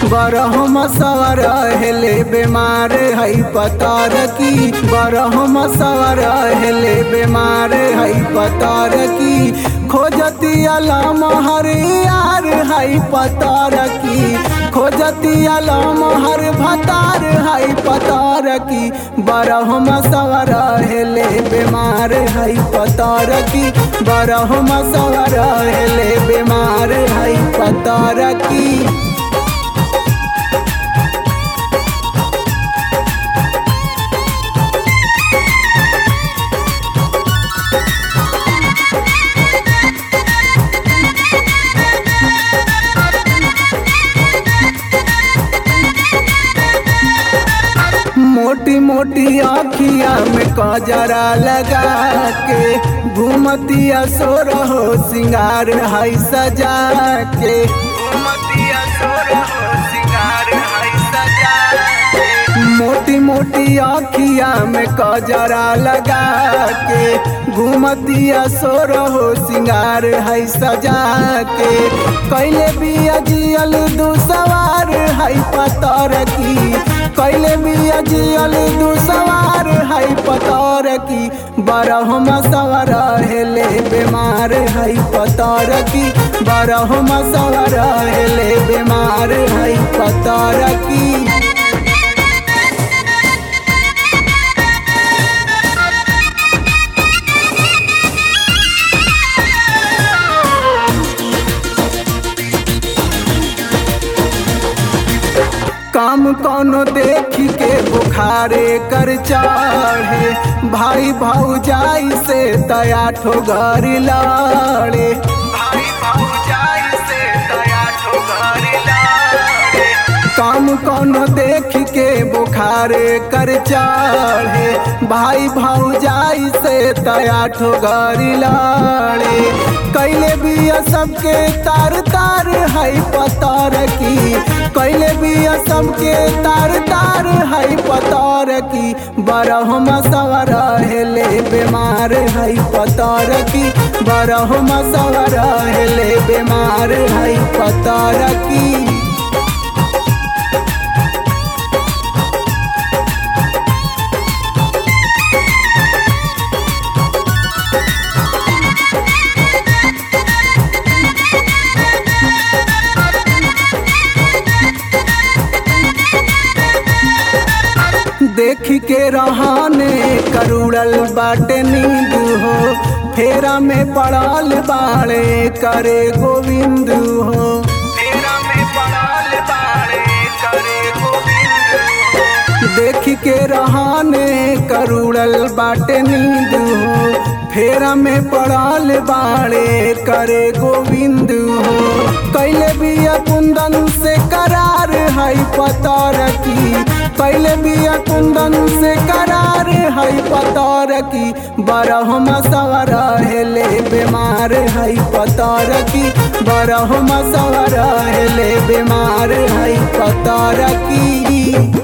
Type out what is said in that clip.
बरहम सवर हेले बीमार है पतार की बरहम सवर हेले बीमार है पतार की खोजती अलम हर यार है पतार की खोजती अलम हर भतार है पतार की बरहम सवर हेले बीमार है पतार की बरहम सवर हेले बीमार है पतार की मोटी मोटी आखिया में कजरा लगा के घूमतिया सो रहो सिंगार हाई सजा के घूमतिया सो रहो सिंगार हाई सजा के मोटी मोटी आखिया में कजरा लगा के घूमतिया सो रहो सिंगार है सजा के कैले भी अजियल दू सवार है पतर की कैले भी अजियल दू सवार है पतर की बरहम सवर हेले बीमार है पतर की बरहम सवर हेले बीमार है पतर की काम कोनो देखी के बुखारे कर चढ़े भाई भाऊजाई से तया ठो घर लड़े भाई भाऊजाई से तया ठो घर लड़े काम कोनो देख के बुखारे कर चढ़े भाई भाऊजाई से तया ठो घर लड़े कैले भी सबके तार तार है पतार की कैले भी सबके तार तार है पतार की बरहम सवर हेले बीमार है पतार की बरहम सवर हेले बीमार है पतार की देख के रहाने करुड़ल बाटे नींद हो फेरा में पड़ल बाड़े करे गोविंद हो फेरा में पड़ल बाड़े करे गोविंद हो देख के रहाने करुड़ल बाटे नींद हो फेरा में पड़ल बाड़े करे गोविंद हो कैले भी कुंदन से करार है पतार की कैले भी कुंदन से करार है पतार की बरहम सवर हेले बीमार है पतार की बरहम सवर हेले बीमार है पतार की